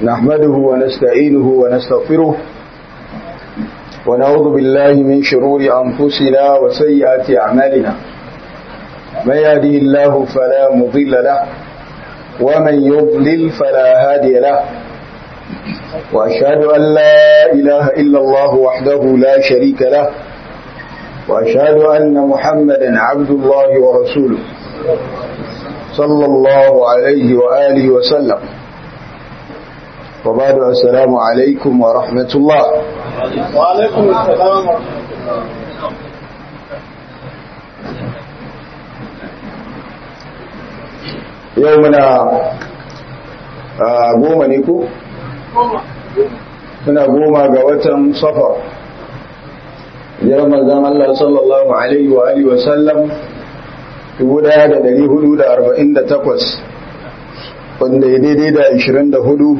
نحمده ونستعينه ونستغفره ونعوذ بالله من شرور أنفسنا وسيئات أعمالنا من يهده الله فلا مضل له ومن يضلل فلا هادي له وأشهد أن لا إله إلا الله وحده لا شريك له وأشهد أن محمدا عبد الله ورسوله صلى الله عليه وآله وسلم وبعد السلام عليكم ورحمة الله وعليكم السلام يومنا goma ne ko? suna goma ga watan safar jiran manzan Allah sallallahu Alaihi wa Alihi wasallam 1448 wanda ya daidai da 24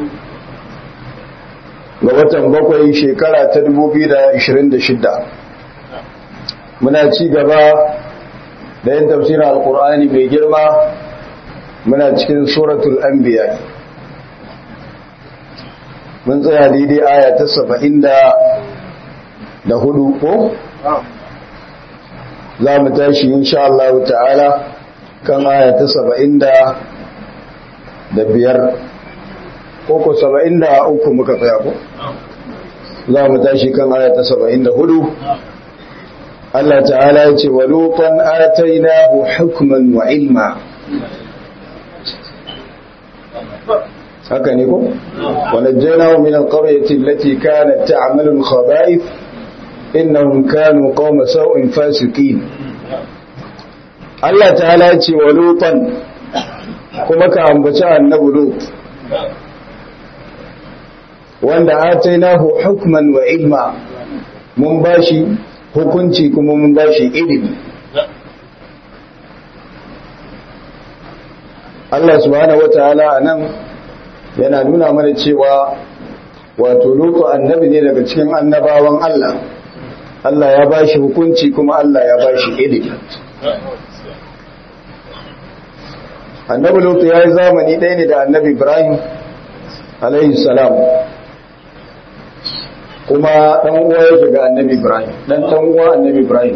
ga watan bakwai shekara ta 2026 muna ci gaba da yin tafsirin alkur'ani mai girma muna cikin suratul anbiya mun tsaya daidai aya ta saba'in da hudu ko? za mu tashi insha Allah ta'ala kan aya ta saba'in da biyar ko ko saba'in da uku muka tsaya ko? za mu tashi kan aya ta saba'in da hudu Allah ta'ala ya ce wa lutan atainahu hukman wa ilma haka ne ko wanajjaynahu min alqaryati allati kanat ta'malu al-khaba'ith innahum kanu qauma sawin fasiqin Allah ta'ala ya ce wa lutan kuma ka ambaci annabi lut wanda atainahu hukman wa ilma mun bashi hukunci kuma mun bashi ilimi Allah subhanahu wataala anan yana nuna mana cewa wato lutu annabi ne daga cikin annabawan Allah Allah ya bashi hukunci kuma Allah ya bashi ilimi annabi lutu ya yi zamani ɗaya ne da annabi ibrahim alaihi salam kuma ɗan uwa yake ga annabi ibrahim ɗan ɗan uwa annabi ibrahim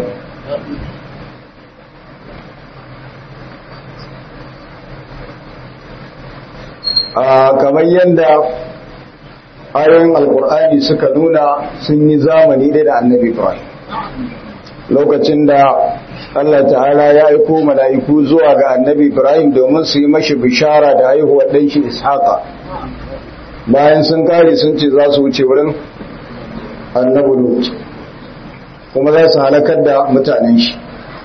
kamar yadda ayoyin alkur'ani suka nuna sun yi zamani ɗaya da annabi ibrahim lokacin da Allah ta'ala ya aiko mala'iku zuwa ga annabi ibrahim domin su yi mashi bishara da haihuwar ɗan shi ishaqa bayan sun kare sun ce za su wuce wurin annabi lut kuma za su halakar da mutanen shi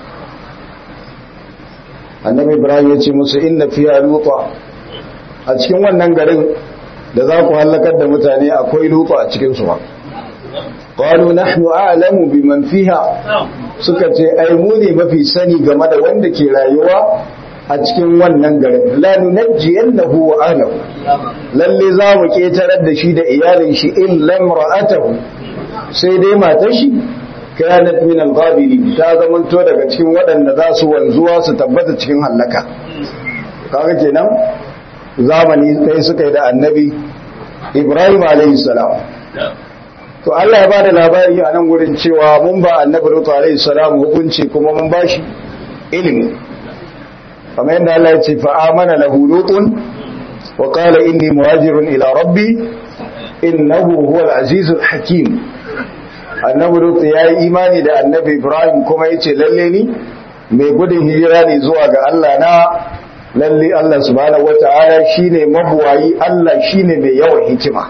annabi ibrahim ya ce musu inna fiya lupa a cikin wannan garin da za ku hallakar da mutane akwai lutu a cikinsu ba qalu nahnu a'lamu biman fiha suka ce ai mu ne mafi sani game da wanda ke rayuwa a cikin wannan garin la nunajjiyannahu wa ahlihi lalle za mu ketarar da shi da iyalin shi illa imra'atahu sai dai matar shi kanat min al-ghabiri ta zamanto daga cikin waɗanda za su wanzuwa su tabbata cikin hallaka kaga kenan zamani ɗaya suka yi da annabi ibrahim salam to Allah ya ba da labari a nan wurin cewa mun ba annabi lutu salam hukunci kuma mun ba shi ilimi kamar yadda Allah ya ce fa'amana lahu lutun wa qala inni muhajirun ila rabbi innahu huwal azizul hakim annabi lutu ya yi imani da annabi ibrahim kuma ya ce lalle ni mai gudun hijira ne zuwa ga Allah na lalle Allah subhanahu wata'ala shine mabuwayi Allah shine mai yawan hikima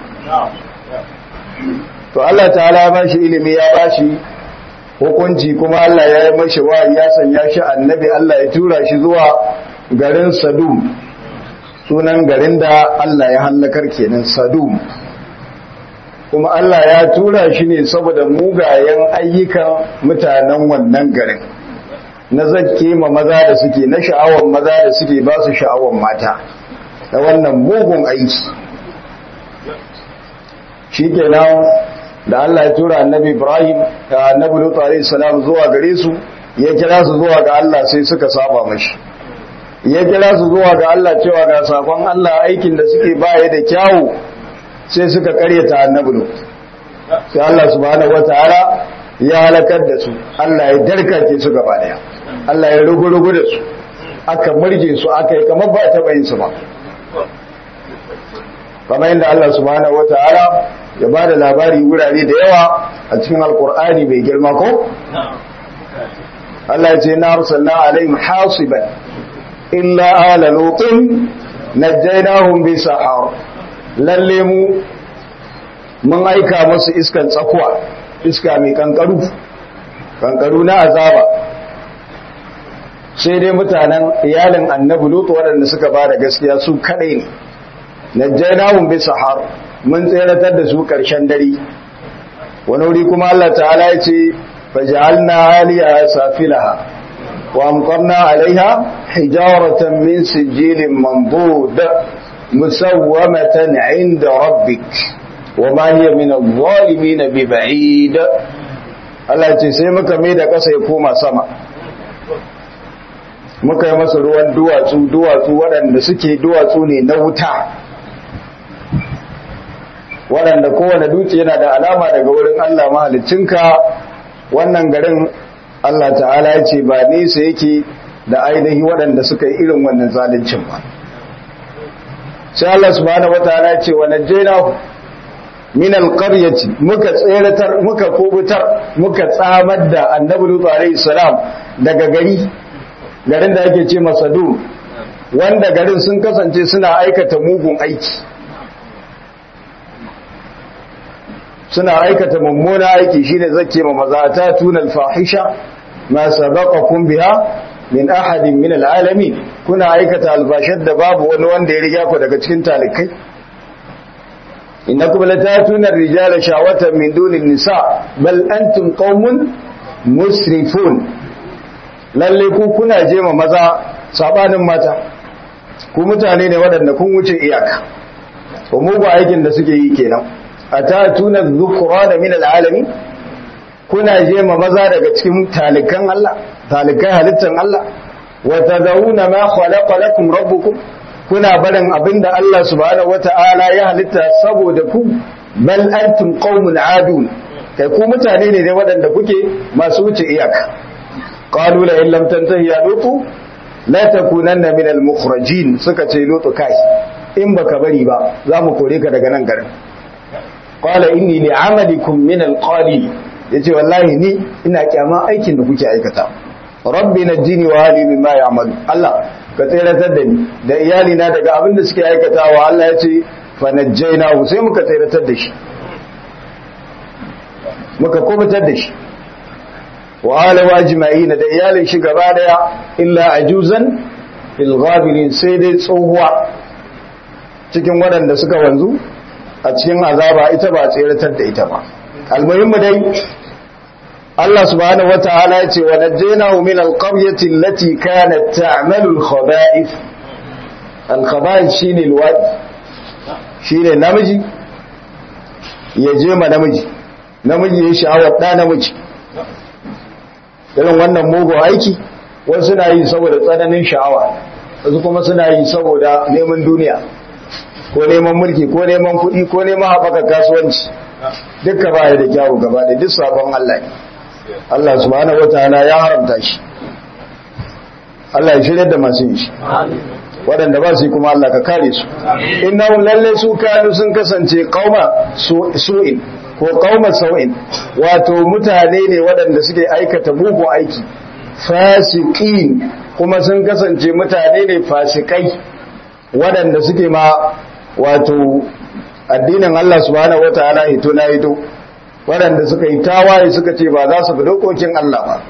to Allah ta'ala ya bashi ilimi ya bashi hukunci kuma Allah ya yi mashi wa ya sanya shi annabi Allah ya tura shi zuwa garin Sadum sunan garin da Allah ya hallakar kenan Sadum kuma Allah ya tura shi ne saboda mugayen ayyukan mutanen wannan garin na zakke ma maza da suke na sha'awar maza da suke ba su sha'awar mata da wannan mugun aiki shi kenan da Allah ya tura annabi Ibrahim da annabi Lut alayhi salam zuwa gare su ya kira su zuwa ga Allah sai suka saba mashi ya kira su zuwa ga Allah cewa ga sakon Allah aikin da suke baya da kyawu sai suka karyata annabi lut sai Allah subhanahu wataala ya halakar da su Allah ya darkake su gaba daya Allah ya rugu-rugu da su aka murje su aka yi kamar ba a taɓa yin su ba kamar yadda Allah subhanahu wataala ya ba da labari wurare da yawa a cikin alkur'ani mai girma ko Allah ya ce na arsalna alaihim hasiban illa ala lutin najjaynahum bi sahar lalle mu mun aika musu iskan tsakuwa iska mai kankaru kankaru na azaba sai dai mutanen iyalin annabi lutu waɗanda suka ba da gaskiya su kadai ne najjaynahum bi sahar mun tseratar da su ƙarshen dare wani wuri kuma Allah ta'ala ya ce faj'alna 'aliyaha safilaha wa amtarna 'alayha hijaratan min sijilin mandud musawwamatan 'inda rabbik wa ma hiya min adh-dhalimin biba'id Allah ya ce sai muka mai da ƙasa ya koma sama muka yi masa ruwan duwatsu duwatsu waɗanda suke duwatsu ne na wuta waɗanda kowane dutse yana da alama daga wurin Allah mahalicinka wannan garin Allah ta'ala ya ce ba nesa yake da ainihi waɗanda suka yi irin wannan zalincin ba sai Allah subhanahu wataala ya ce wa najjayna min alqaryati muka tseratar muka kubutar muka tsamar da annabi Lut alayhi salam daga gari garin da ake ce Masadu wanda garin sun kasance suna aikata mugun aiki suna aikata mummuna aiki shine zake ma maza ta tunal fahisha ma sabaqakum biha min ahadin min alalamin kuna aikata albashar da babu wani wanda ya riga ku daga cikin talikai innakum latatuna ar-rijala shawatan min dunin nisa bal antum qaumun musrifun lalle ku kuna je ma maza sabanin mata ku mutane ne waɗanda kun wuce iyaka ko mugu aikin da suke yi kenan atatuna dhukran min alalamin kuna je ma maza daga cikin talikan Allah talikai halittan Allah wa tadawuna ma khalaqa lakum rabbukum kuna barin abinda Allah subhanahu wataala ya halitta saboda ku bal antum qaumun adun kai ku mutane ne ne waɗanda kuke masu wuce iyaka qalu la in lam tantahi ya lutu la takunanna min al mukhrajin suka ce lutu kai in baka bari ba za mu kore ka daga nan garin qala inni li amalikum min al qali yace wallahi ni ina kyama aikin da kuke aikata rabbi najini wa hali mimma ya'malu Allah ka tsiratar da ni da iyali na daga abin da suke aikatawa Allah yace fa najjaynahu sai muka tsiratar da shi muka kubutar da shi wa ala wajma'ina da iyalin shi gaba daya illa ajuzan fil ghabirin sai dai tsohuwa cikin waɗanda suka wanzu a cikin azaba ita ba tseratar da ita ba almuhimmu dai Allah subhanahu wataala ya ce wa najjaynahu min alqaryati allati kanat ta'malu alkhaba'ith alkhaba'ith shine alwadi shine namiji ya je ma namiji namiji ya sha'awar da namiji irin wannan mugun aiki wasu suna yi saboda tsananin sha'awa wasu kuma suna yi saboda neman duniya ko neman mulki ko neman kuɗi ko neman haɓaka kasuwanci dukka ba da kyawu gaba da duk sabon Allah ne Allah subhanahu wataala ya haramta shi Allah ya shirya da masu yin shi waɗanda ba su yi kuma Allah ka kare su innahu lalle su kanu sun kasance qauma su'in ko qauma sau'in wato mutane ne waɗanda suke aikata mugun aiki fasiqin kuma sun kasance mutane ne fasikai waɗanda suke ma wato addinin Allah subhanahu wataala hito na hito waɗanda suka yi tawaye suka ce ba za su bi dokokin Allah ba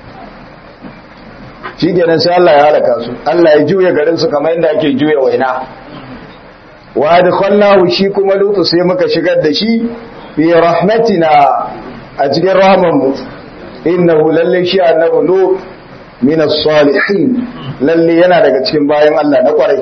shi kenan sai Allah ya halaka su Allah ya juya garin su kamar yadda ake juya waina wa adkhalnahu shi kuma lutu sai muka shigar da shi bi rahmatina a cikin rahman mu innahu lalle shi annabi lut min as-salihin lalle yana daga cikin bayan Allah na kwarai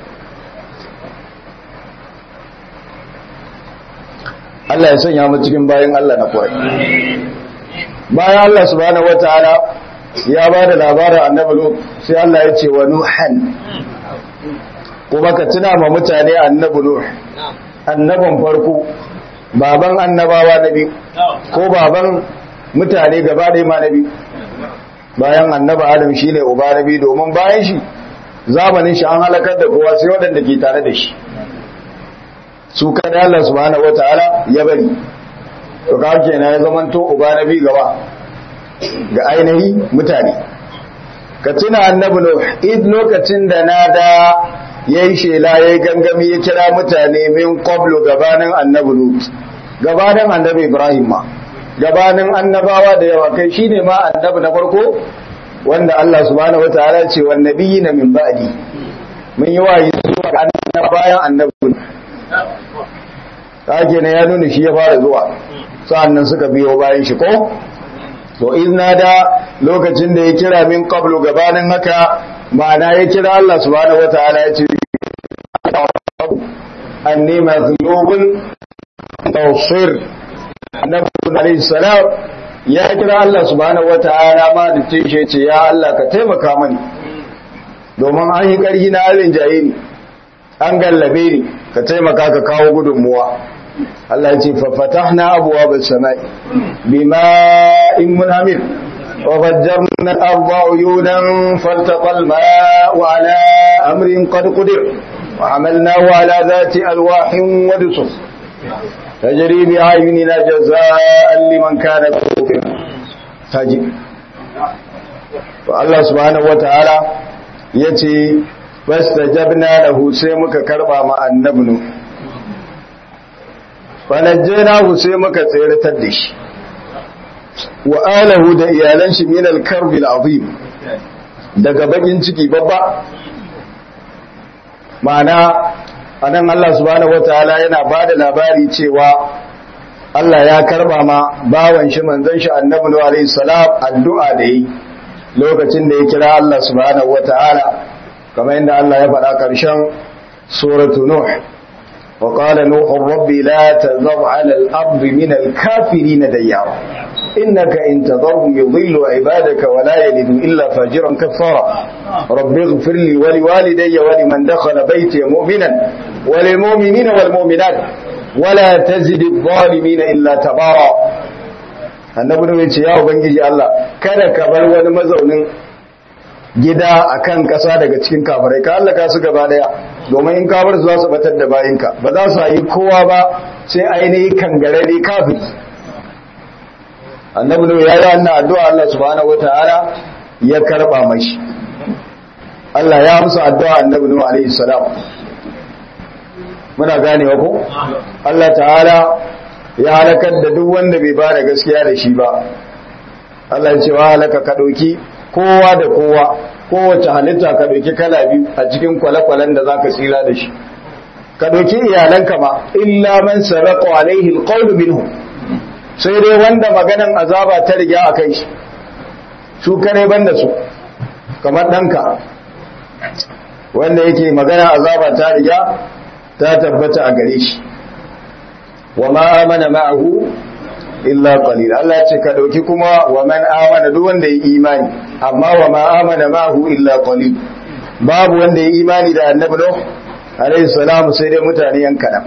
Allah ya sanya mu cikin bayan Allah na kwarai bayan Allah subhanahu wataala ya ba da labarin annabi Lut sai Allah ya ce wa Nuhan kuma ka tuna ma mutane annabi Nuh annaban farko baban annabawa na biyu ko baban mutane gaba ɗaya ma na biyu bayan annaba adam shi ne uba na biyu domin bayan shi zamanin shi an halakar da kowa sai waɗanda ke tare da shi su kada Allah subhanahu wataala ya bari to ka kenan ya zaman to uba na biyu gaba ga ainihi mutane ka tuna annabi nuh id lokacin da nada yayi shela yayi gangami ya kira mutane min qablu gabanin annabi lut gabanin annabi ibrahim ma gabanin annabawa da yawa kai shine ma annabi na farko wanda Allah subhanahu wataala ce wan nabiyina min ba'di mun yi wayi zuwa ga annabawa bayan annabi kage ne ya nuna shi ya fara zuwa sa'annan suka biyo bayan shi ko to izna da lokacin da ya kira min qablu gabanin haka ma'ana ya kira Allah subhanahu wataala ya ce anni maghlubun tawsir annabi alayhi salam ya kira Allah subhanahu wataala ma da tishe ce ya Allah ka taimaka mani domin an yi karhi na alin jaye ni an gallabe ni ka taimaka ka kawo gudunmuwa Allah ya ce fa fatahna abwaabas samai bima'in munhamir وفجرنا الأرض عيونا فالتقى الماء على أمر قد قدر وعملناه على ذات ألواح ودسر تجري بأعيننا جزاء لمن كان كفر تجي فالله سبحانه وتعالى يتي فاستجبنا له سيمك كربا مع النبن فنجيناه سيمك سيرة الدش wa alahu da iyalan shi min al-karb al-azim daga bakin ciki babba ma'ana anan Allah subhanahu wataala yana bada labari cewa Allah ya karba ma bawan shi manzon shi annabi Nuhu alaihi salam addu'a da yi lokacin da ya kira Allah subhanahu wataala kamar yadda Allah ya faɗa ƙarshen suratu Nuh وقال نوح رب لا تذر على الأرض من الكافرين ديارا إنك إن تذرهم يضل عبادك ولا يلد إلا فاجرا كفارا رب اغفر لي ولوالدي ولمن دخل بيتي مؤمنا وللمؤمنين والمؤمنات ولا تزد الظالمين إلا تبارا annabi ne ce ya ubangiji Allah kada ka bar wani mazaunin gida akan kasa daga cikin kafirai ka Allah ka su gaba daya domin in kafir za su batar da bayinka ba za su yi kowa ba sai ainihi kangare ne kafiri annabi ne ya yi wannan addu'a Allah subhanahu wataala ya karba mashi Allah ya amsa addu'a annabi ne alaihi salam muna ganewa ko Allah ta'ala ya halakar da duk wanda bai ba da gaskiya da shi ba Allah ya ce wa halaka ka dauki kowa da kowa kowace halitta ka dauki kala biyu a cikin kwale-kwalen da zaka tsira da shi ka dauki iyalanka ma illa man saraqa alaihi alqawlu minhum sai dai wanda maganan azaba ta riga a kai shi su kare banda su kamar ɗanka wanda yake magana azaba ta riga ta tabbata a gare shi wa ma amana ma'ahu illa qalil Allah ya ce ka dauki kuma wa man amana duk wanda ya imani amma wa ma amana ma'ahu illa qalil babu wanda ya imani da annabi Nuh alaihi salam sai dai mutane yan kadan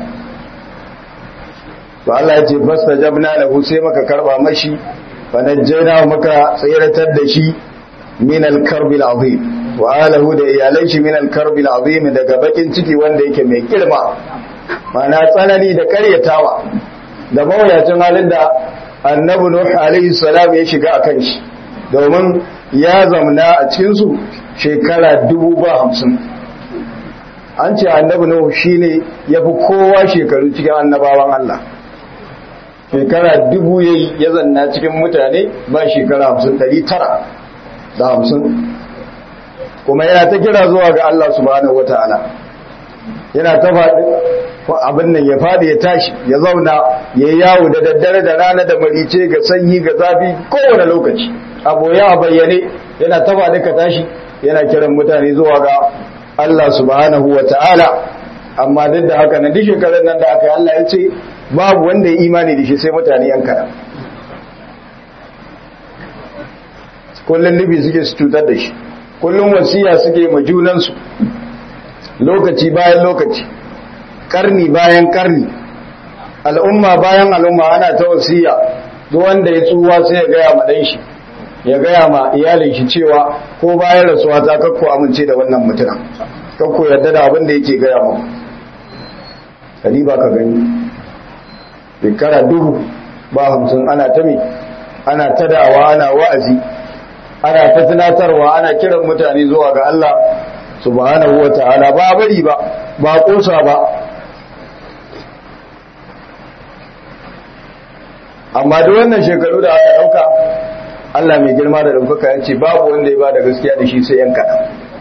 to Allah ya ce fastajabna lahu sai maka karba mashi fa najjayna maka tsiratar da shi min al-karbi al-azim wa alahu da iyalan shi min al-karbi al-azim daga bakin ciki wanda yake mai girma mana tsanani da karyatawa da mawuyacin halin da annabi nuh alaihi salam ya shiga akan shi domin ya zamna a cikin su shekara dubu ba hamsin an ce annabi nuh shine yafi kowa shekaru cikin annabawan Allah shekara dubu yayi ya zanna cikin mutane ba shekara hamsin ɗari tara da hamsin kuma yana ta kira zuwa ga Allah subhanahu wata'ala yana ta faɗi abin nan ya faɗi ya tashi ya zauna ya yi yawo da daddare da rana da marice ga sanyi ga zafi kowane lokaci a boye a bayyane yana ta faɗi ka tashi yana kiran mutane zuwa ga Allah subhanahu wata'ala amma duk da haka na duk shekarar nan da aka yi Allah ya ce babu wanda ya imani da shi sai mutane yan kaɗan kullum nufi suke su cutar da shi kullum wasiya suke ma junansu lokaci bayan lokaci karni bayan karni al'umma bayan al'umma ana ta wasiya duk wanda ya tsuwa sai ya gaya ma dan shi ya gaya ma iyalin shi cewa ko bayan rasuwa ta kakko amince da wannan mutumin kakko yarda da abin da yake gaya ma kadi ba ka gani shekara dubu ba hamsin ana ta mi ana ta da'awa ana wa'azi ana ta tunatarwa ana kiran mutane zuwa ga Allah subhanahu wa ta'ala ba bari ba ba kosa ba amma duk wannan shekaru da aka dauka Allah mai girma da daukaka ya ce babu wanda ya ba da gaskiya da shi sai yan kaɗan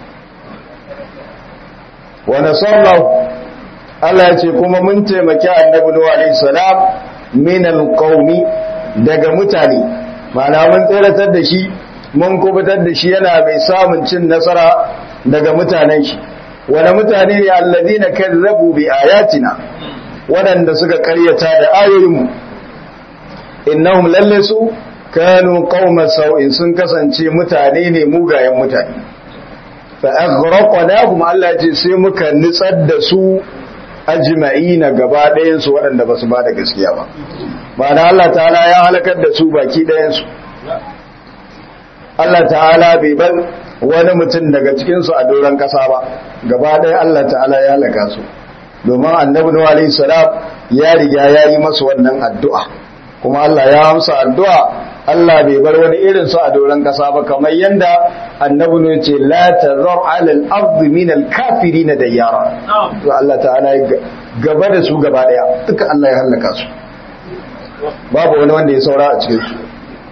wa nasarnahu Allah ya ce kuma mun taimaki annabi Nuhu alaihi salam min alqawmi daga mutane ma'ana mun tsiratar da shi mun kubutar da shi yana mai samun cin nasara daga mutanen shi wani mutane ne alladina kazzabu bi ayatina waɗanda suka karyata da ayoyinmu innahum lalle su kanu qauma sau'in sun kasance mutane ne mugayen mutane fa aghraqnahum Allah ya ce sai muka nitsar da su ajma'ina gaba ɗayan su waɗanda basu ba da gaskiya ba ma'ana Allah ta'ala ya halakar da su baki ɗayan su Allah ta'ala bai bar wani mutum daga cikin su a doron ƙasa ba gaba ɗaya Allah ta'ala ya halaka su domin annabi Nuhu alaihi salam ya riga ya yi masa wannan addu'a kuma Allah ya amsa addu'a Allah bai bar wani irin su a doron kasa ba kamar yanda annabi ne ce la tazar ala al-ard min al-kafirin dayyara to Allah ta'ala ya gaba da su gaba daya duka Allah ya halaka su babu wani wanda ya saura a cikin su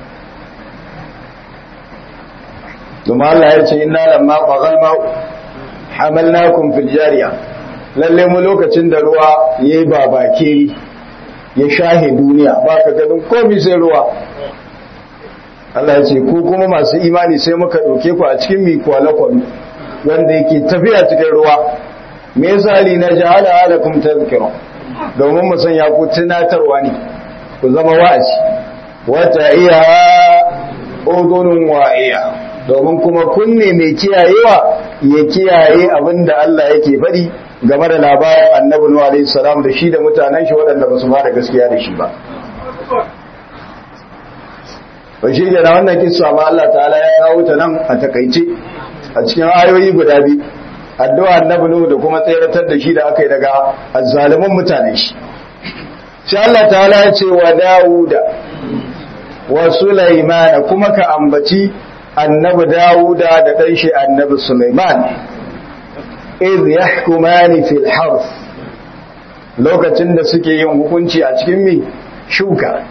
kuma Allah ya ce inna lamma qagal ma hamalnakum fil jariya lalle mu lokacin da ruwa yayi babakeri ya shahe duniya ba ka ganin komi sai ruwa Allah ya ce ku kuma masu imani sai muka ɗauke ku a cikin mi kwale-kwale wanda yake tafiya cikin ruwa me yasa li na jahala halakum tazkira domin mu sanya ku tunatarwa ne ku zama wa'azi wata iya udunun wa'iya domin kuma kunne mai kiyayewa ya kiyaye abinda Allah yake faɗi game da labarin annabi Nuhu alaihi salam da shi da mutanen shi waɗanda ba su ba da gaskiya da shi ba ba shi da wannan kissa ma Allah ta'ala ya kawo ta nan a takaice a cikin ayoyi guda biyu addu'a annabi Nuhu da kuma tseratar da shi da aka yi daga azzalimin mutanen shi sai Allah ta'ala ya ce wa Dawuda wa Sulaiman kuma ka ambaci annabi Dawuda da ɗan shi annabi Sulaiman iz yahkumani fil harf lokacin da suke yin hukunci a cikin mi shuka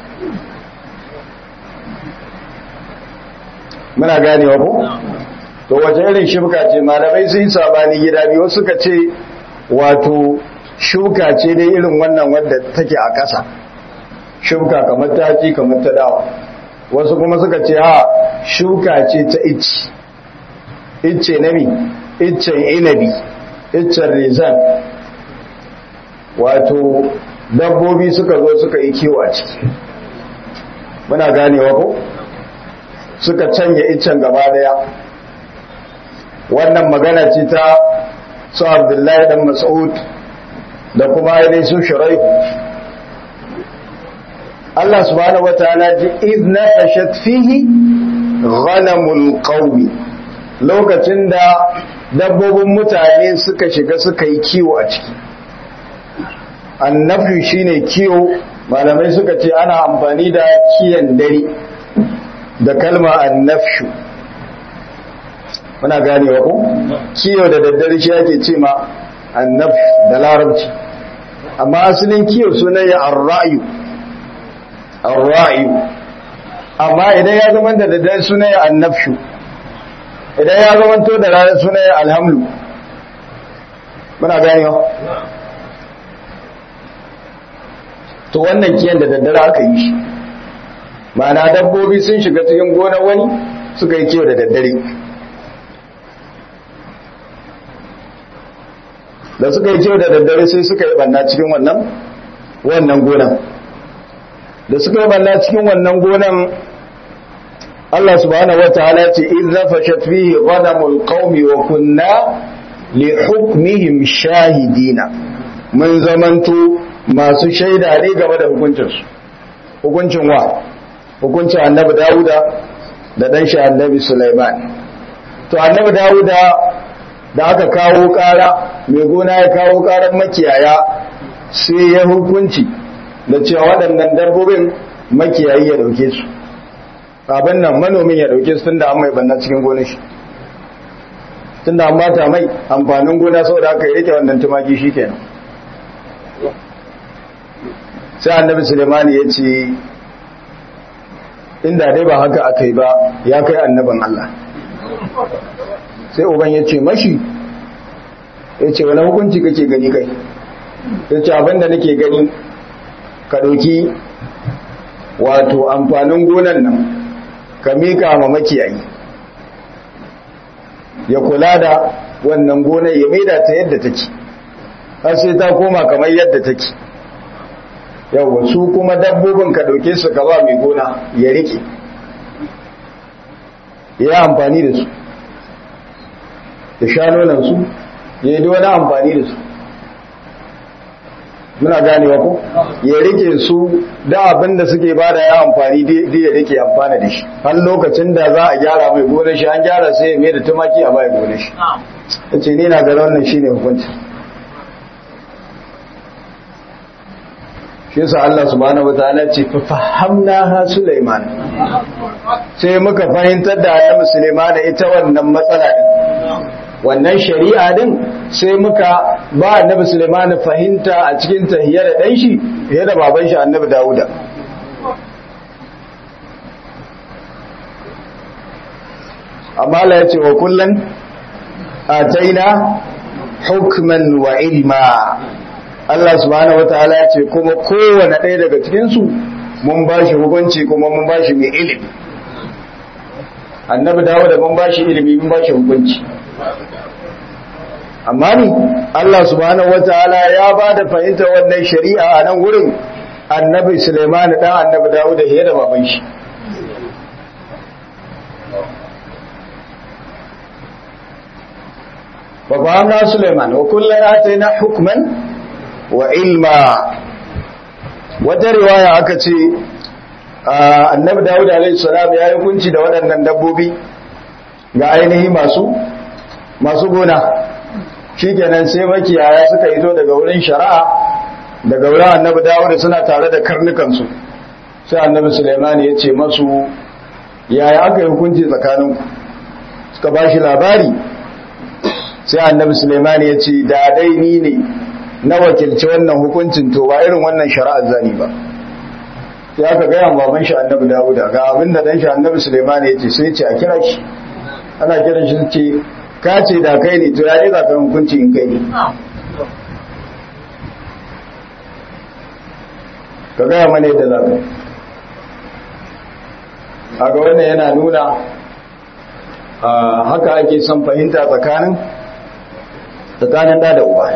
muna ganewa ko to wace irin shuka ce malamai sun yi sabani gida biyu suka ce wato shuka ce dai irin wannan wadda take a ƙasa shuka kamar taki kamar ta dawa wasu kuma suka ce ha shuka ce ta icce icce na mi iccen inabi iccen rizan wato dabbobi suka zo suka yi kiwo a ciki muna ganewa ko suka canya iccen gaba daya wannan magana ce ta su abdullahi dan mas'ud da kuma ainihin su shirai Allah subhanahu wa ta'ala ji idna fashat fihi ghanamul qawmi lokacin da dabbobin mutane suka shiga suka yi kiwo a ciki annafi shine kiwo malamai suka ce ana amfani da kiyan dare da kalma annafshu muna ganewa ko kiyo da daddare shi ake ce ma annaf da larabci amma asalin kiyo sunan ya arra'yu arra'yu amma idan ya zama da daddare sunan ya annafshu idan ya zama to da ranar sunan ya alhamlu muna ganewa to wannan kiyan da daddare aka yi shi ma'ana dabbobi sun shiga cikin gonar wani suka yi kiyo da daddare da suka yi kiyo da daddare sai suka yi banna cikin wannan wannan gonan da suka yi banna cikin wannan gonan Allah subhanahu wataala ce in zafashat fihi ghanamul qaumi wa kunna li hukmihim shahidina mun zamanto masu shaida ne game da hukuncinsu hukuncin wa hukuncin annabi dawuda da ɗan shi annabi sulaiman to annabi dawuda da aka kawo ƙara mai gona ya kawo ƙarar makiyaya sai ya hukunci da cewa waɗannan dabbobin makiyayi ya ɗauke su abin nan manomin ya ɗauke su tunda an mai banna cikin gonar shi tunda an bata mai amfanin gona saboda aka yi rike wannan tumaki shi kenan sai annabi sulemani ya ce inda dai ba haka aka yi ba ya kai annaban Allah sai uban ya ce mashi ya ce wani hukunci kake gani kai ya ce abinda nake gani ka ɗauki wato amfanin gonan nan ka mika ma makiyayi ya kula da wannan gonar ya maida ta yadda take har sai ta koma kamar yadda take yawwa su kuma dabbobin ka dauke su ka ba mai gona ya rike ya amfani da su ya sha nonan su ya yi wani amfani da su muna ganewa ko ya rike su da abin da suke ba da ya amfani da ya rike amfana da shi har lokacin da za a gyara mai gonar shi an gyara sai ya mai da tumaki a bai gonar shi ta ce ni na ga wannan shi ne hukunci shi sa Allah subhanahu wa ta'ala ce fa fahamna ha Sulaiman sai muka fahimtar da Annabi Sulaiman ita wannan matsala din wannan shari'a din sai muka ba Annabi Sulaiman fahimta a cikin tahiyya da dan shi fiye da baban shi Annabi Dawuda amma Allah ya ce wa kullan ataina hukman wa ilma Allah subhanahu wataala ya ce kuma kowane ɗaya daga cikinsu mun ba shi hukunci kuma mun ba shi mai ilimi annabi dawo da mun ba shi ilimi mun ba shi hukunci amma ni Allah subhanahu wataala ya ba da fahimta wannan shari'a a nan wurin annabi Sulaiman dan annabi dawo da da baban shi ففهمنا سليمان وكلنا آتينا حكما وعلما wata riwaya aka ce annabi dawud alaihi salam ya yi hukunci da waɗannan dabbobi ga ainihi masu masu gona shikenan sai makiyaya suka ito daga wurin shari'a daga wurin annabi dawud suna tare da karnukansu sai annabi suleiman ya ce masu yaya aka yi hukunci tsakaninku suka ba shi labari sai annabi suleiman ya ce da dai ni ne na wakilci wannan hukuncin to ba irin wannan shari'ar zani ba sai aka gaya baban shi annabi dawuda ga abin da dan shi annabi suleiman ya ce sai ce a kira shi ana kiran shi ce ka ce da kai ne to ya ne za ka hukunci in kai ne ka gaya mana yadda za ka a ga wannan yana nuna haka ake son fahimta tsakanin tsakanin da da uba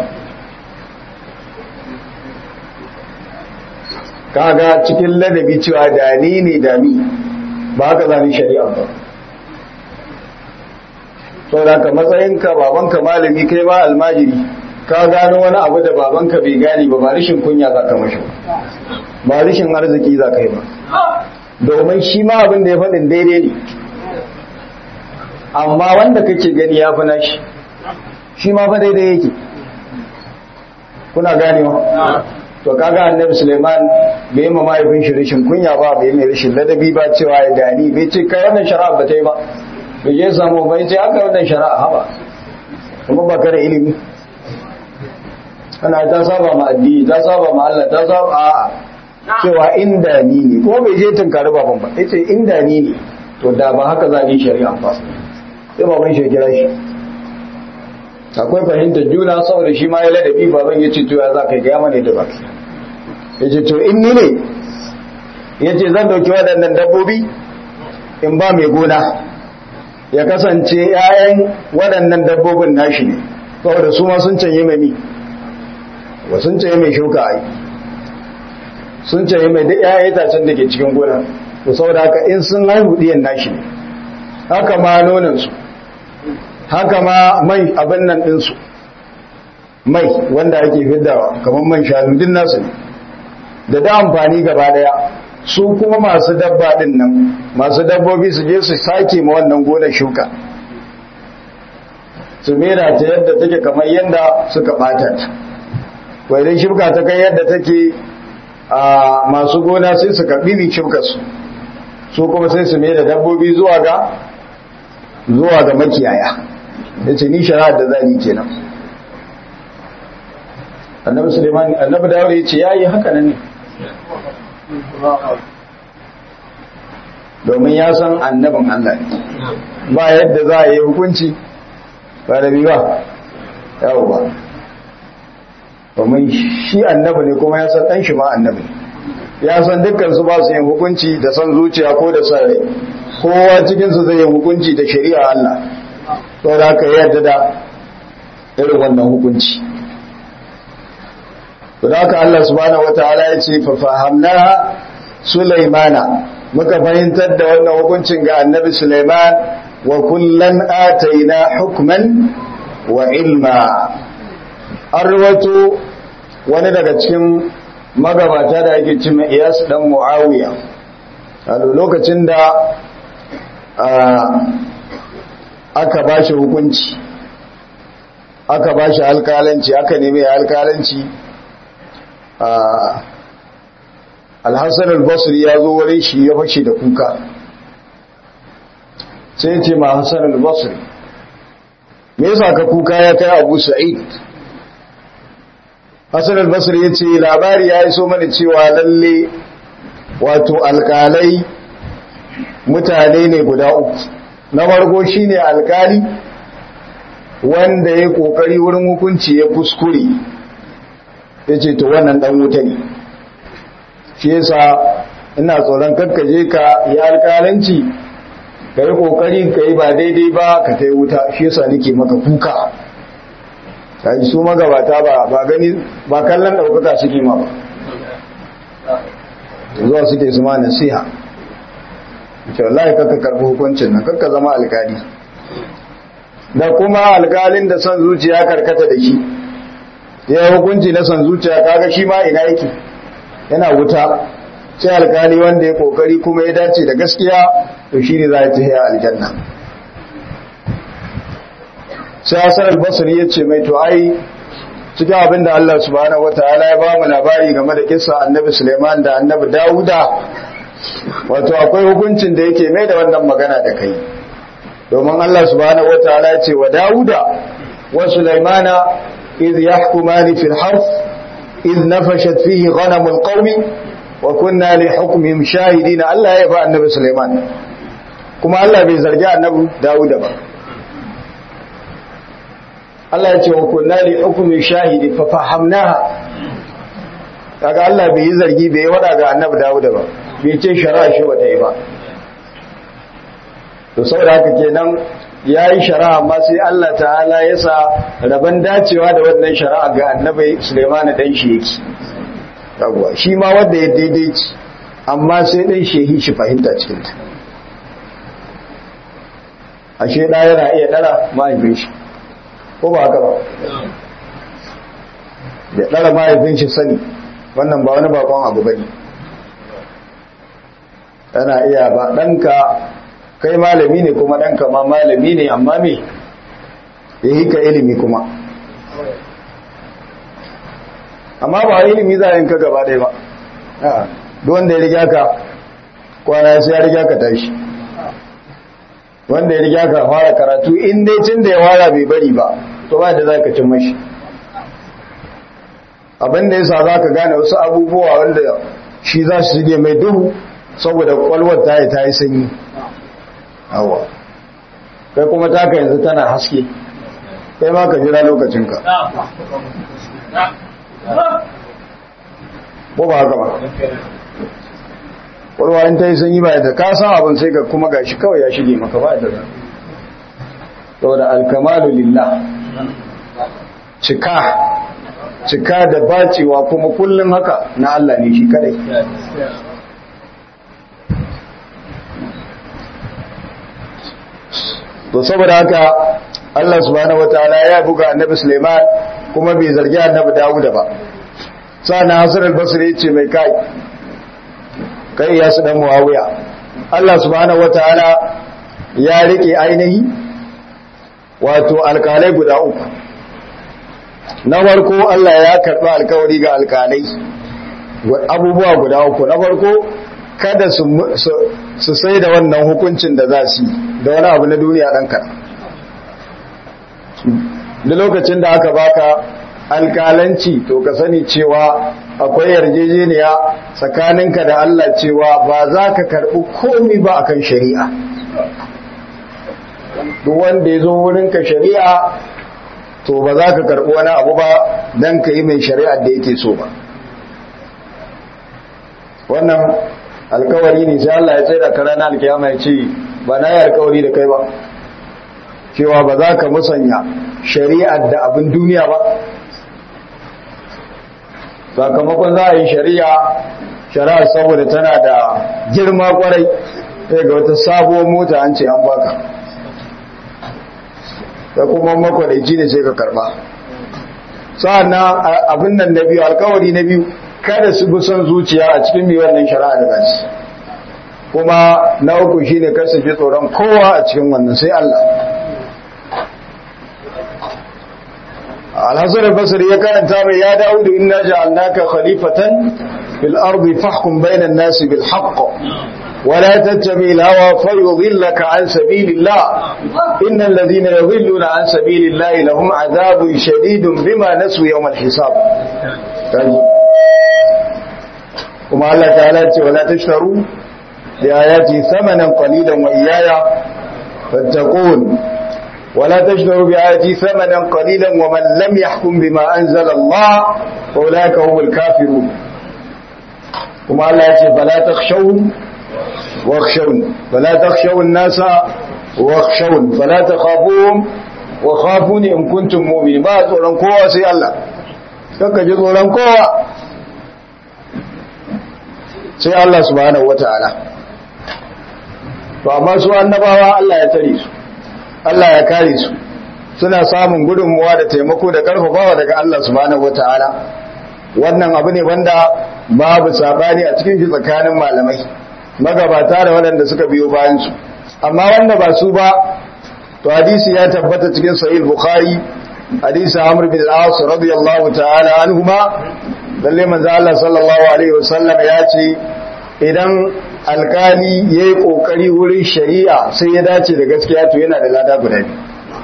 kaga cikin ladabi cewa da ni ne da ni ba haka zani shari'a ba sau da ka matsayinka babanka malami kai ma almajiri ka gano wani abu da babanka bai gani ba ba rishin kunya za ka mashi ba rishin arziki za ka yi ba domin shi ma abin da ya faɗin daidai ne amma wanda kake gani ya fi nashi shi ma fa daidai yake kuna ganewa to kaga annabi Suleiman bai ma mahaifin shi rashin kunya ba bai mai rashin ladabi ba cewa ya gani bai ce kai wannan shari'a ba ta yi ba bai je samu bai ce aka wannan shari'a haba kuma ba da ilimi ana ta saba ma addini ta saba ma Allah ta saba a'a cewa inda ni ne kuma bai je tunkari baban ba yace inda ni ne to da ba haka za ni shari'a ba sai baban shi kira shi akwai fahimtar juna saboda shi ma ya ladabi baban ya ce to ya za ka gaya mana da baki ya ce to in ni ne ya ce zan dauki waɗannan dabbobi in ba mai gona ya kasance ‘ya'yan waɗannan dabbobin nashi ne saboda su ma sun canye mai mi wa sun canye mai shuka ai sun canye mai duk ‘ya'yan itacen da ke cikin gona to saboda haka in sun haihu ɗiyan nashi ne haka ma nonansu haka ma mai abin nan ɗinsu mai wanda ake fiddawa kamar man shanu din nasu ne da da amfani gaba daya su kuma masu dabba din nan masu dabbobi su je su sake ma wannan gonar shuka su mera ta yadda take kamar yadda suka bata ta ko idan shuka ta kai yadda take a masu gona sai su karbi bi shukar su su kuma sai su mera dabbobi zuwa ga zuwa ga makiyaya yace ni shari'ar da zani kenan annabi Suleiman annabi Dawud yace yayi haka nan ne domin ya san annabin Allah ne ba yadda za a yi hukunci ba da biwa yawo ba domin shi annabi ne kuma ya san ɗan shi ma annabi ya san dukkan su ba su yin hukunci da san zuciya ko da san rai kowa cikinsu zai yi hukunci da shari'a Allah to da aka yadda da irin wannan hukunci to da aka Allah subhanahu wataala ya ce fa fahamna Sulaimana muka fahimtar da wannan hukuncin ga annabi Sulaiman wa kullan ataina hukman wa ilma an rawato wani daga cikin magabata da ake cima iyas dan muawiya a lokacin da aka ba shi hukunci aka ba shi alkalanci aka nemi alkalanci alhassan albasri ya zo wurin shi ya fashe da kuka sai ce ma hassan albasri me yasa ka kuka ya kai abu sa'id hassan albasri ya ce labari ya iso mana cewa lalle wato alkalai mutane ne guda uku na farko shine alkali wanda ya kokari wurin hukunci ya kuskure ya ce to wannan dan wuta ne shi yasa ina tsoron kakkaje ka yi alkalanci ka yi kokari ka yi ba daidai ba ka kai wuta shi yasa nake maka kuka ta ji su magabata ba ba gani ba kallon ɗaukaka suke ma ba zuwa suke su ma nasiha ce wallahi kakka karɓi hukuncin nan kakka zama alkali da kuma alkalin da son zuciya karkata da shi ya hukunci na son zuciya kaga shi ma ina yake yana wuta sai alkali wanda ya kokari kuma ya dace da gaskiya to shi ne za ya tafiya aljanna sai hasar albasari ya ce mai to ai cikin abin da Allah subhanahu wataala ya ba mu labari game da kisa annabi Suleiman da annabi Dawuda wato akwai hukuncin da yake mai da wannan magana da kai domin Allah subhanahu wataala ya ce wa Dawuda wa Sulaimana idh yahkumani fil harth idh nafashat fihi ghanamul qaumi wa kunna li hukmihim shahidin Allah ya ba annabi Sulaiman kuma Allah bai zargi annabi Dawuda ba Allah ya ce wa kunna li hukmi shahidi fa fahamnaha kaga Allah bai yi zargi bai wada ga annabi Dawuda ba bai ce shari'a shi bata yi ba to saboda haka kenan yayi shari'a amma sai Allah ta'ala ya sa raban dacewa da wannan shari'a ga annabi Sulaiman dan shi yake yawwa shi ma wanda ya daidaici amma sai dan shehi shi fahimta cikin ta ashe da yana iya dara mahaifin shi ko ba haka ba da ɗara mahaifin shi sani wannan ba wani bakon abu ba ne tana iya ba ɗanka kai malami ne kuma ɗanka ma malami ne amma me ya yi ka ilimi kuma amma ba ilimi za a yin ka gaba ɗaya ba duk wanda ya riga ka kwana sai ya riga ka tashi wanda ya riga ka fara karatu in dai tun da ya fara bai bari ba to ba da za ka cin mashi abinda ya sa za ka gane wasu abubuwa wanda shi za su shige mai duhu saboda kwalwar ta yi ta yi sanyi awa kai kuma taka yanzu tana haske kai ma ka jira lokacinka ko ba haka ba kwalwa in ta yi sanyi ba da ka san abin sai ka kuma gashi kawai ya shige maka ba da zan saboda alkamalu lillah cika cika da bacewa kuma kullum haka na Allah ne shi kadai to saboda haka Allah subhanahu wataala ya buga annabi Sulaiman kuma bai zargi annabi dawuda ba sa'annan hasan al-basri ya ce mai kai kai ya su dan muawiya Allah subhanahu wataala ya rike ainihi wato alkalai guda uku na farko Allah ya karɓi alkawari ga alkalai abubuwa guda uku na farko kada su sai da wannan hukuncin da za su da wani abu na duniya ɗan kaɗan da lokacin da aka baka alkalanci to ka sani cewa akwai yarjejeniya tsakaninka da Allah cewa ba za ka karɓi komi ba akan shari'a duk wanda ya zo wurinka shari'a to ba za ka karɓi wani abu ba don ka yi mai shari'ar da yake so ba wannan alkawari ne sai Allah ya tsaye da kara na alkiyama ya ce ba na yi alkawari da kai ba cewa ba za ka musanya shari'ar da abin duniya ba sakamakon za a yi shari'a shari'ar saboda tana da girma kwarai sai ga wata sabuwar mota an ce an baka da kuma makwadaici ne sai ka karba sa'an abin nan na biyu alkawari na biyu kada su bi son zuciya a cikin mai wannan shari'a da gaci kuma na uku shine kar su ji tsoron kowa a cikin wannan sai Allah Al-Hasan al-Basri ya karanta mai ya Dawud inna ja'alnaka khalifatan fil ardi fahkum bainan nasi bil haqq ولا تتبع الهوى فيضلك عن سبيل الله إن الذين يضلون عن سبيل الله لهم عذاب شديد بما نسوا يوم الحساب وما الله تعالى ولا تشتروا بآياتي ثمنا قليلا وإياي فاتقون ولا تشتروا بآياتي ثمنا قليلا ومن لم يحكم بما أنزل الله فأولئك هم الكافرون وما الله يقول فلا تخشوهم واخشون فلا تخشوا الناس واخشون فلا تخافوهم وخافوني إن كنتم مؤمنين ما tsoron kowa sai Allah kaka ji tsoron kowa sai Allah subhanahu wataala to amma su annabawa Allah ya tare su Allah ya kare su suna samun gudunmuwa da taimako da karfafawa daga Allah subhanahu wataala wannan abu ne wanda babu sabani a cikin shi tsakanin malamai magabata da waɗanda suka biyo bayansu amma wanda ba su ba to hadisi ya tabbata cikin sahih bukhari hadisi amr bin al-as radiyallahu ta'ala anhuma lalle manzo Allah sallallahu alaihi wasallam ya ce idan alkali yayi kokari wurin shari'a sai ya dace da gaskiya to yana da lada guda biyu